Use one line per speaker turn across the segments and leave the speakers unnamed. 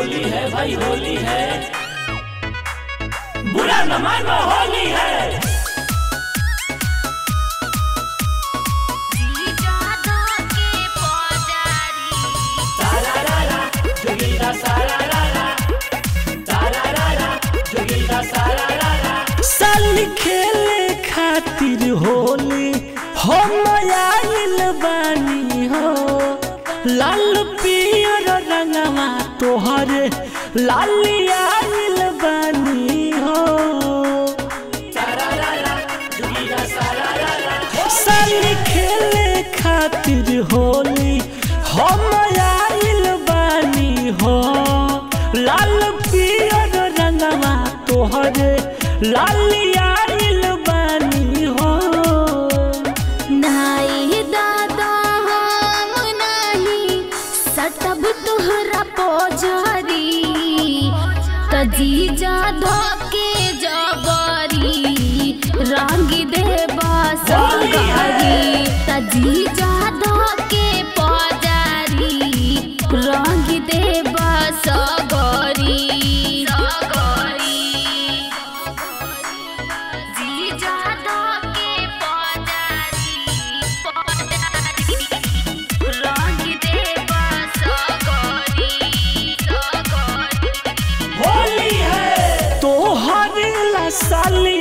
होली है भाई होली है बुरा न मानो होली है सारा रारा जोगीरा सारा रारा सारा रारा जोगीरा सारा रारा
साली खेले खातिर होली हम आइल बानी हो लाल पियर रंगवा तोहरे लाली आइल बानी हो
सारा रारा जोगीरा सारा रारा
साली खेले खातिर होली हम आइल बानी हो लाल पियर रंगवा तोहरे लाली आइल बानी हो
नाई दादा हम नाही सटब तोहरा पोजरी तजीजा धोके जबरी रंग देबा सगरी तजीजा धोके पोजरी रंग देबा सगरी सगरी जीजा धोके पोजरी पोजरी रंग देबा सगरी सगरी
होली है
तोहर ला साली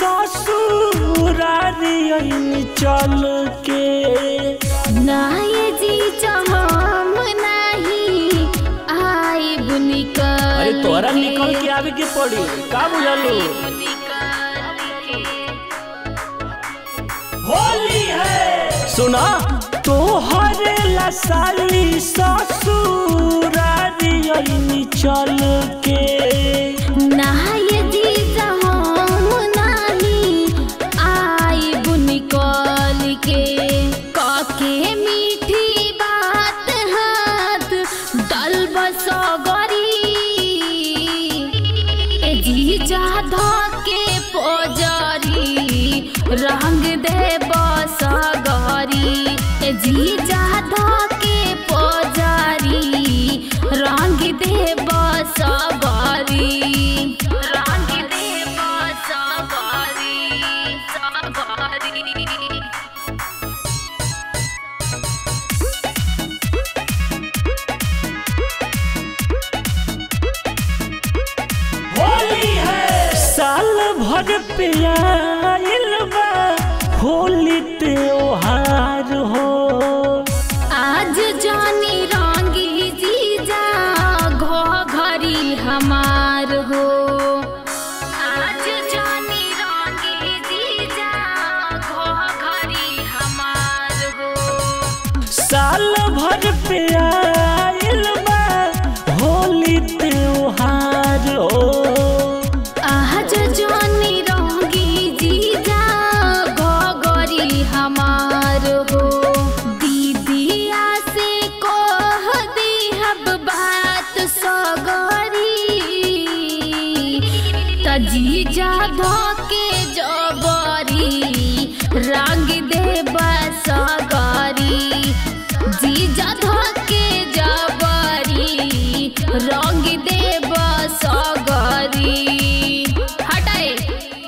ससुरारी आइनी चल के
नाये जीजा हम नाही आई बुनिकल
अरे तोहरा निकल के आवे के पड़ी का बुझलू
होली है
सुना तोहर ला साली ससुरारी आइनी चल के
नाये जीजा हम नाही आई बुनिकल के काके मीठी बात हाथ दल बसगरी ए जीजा धके पोजरी रंग दे बसगरी ए जीजा धके पोजरी रंग दे बसगरी रंग दे बसगरी सगरी
होली है
साल भर पे आइल बा होली त्योहार हो
आज जानी रंगी जीजा घो घरी हमार हो आज जानी रंगी जीजा घो घरी हमार हो
साल भर पे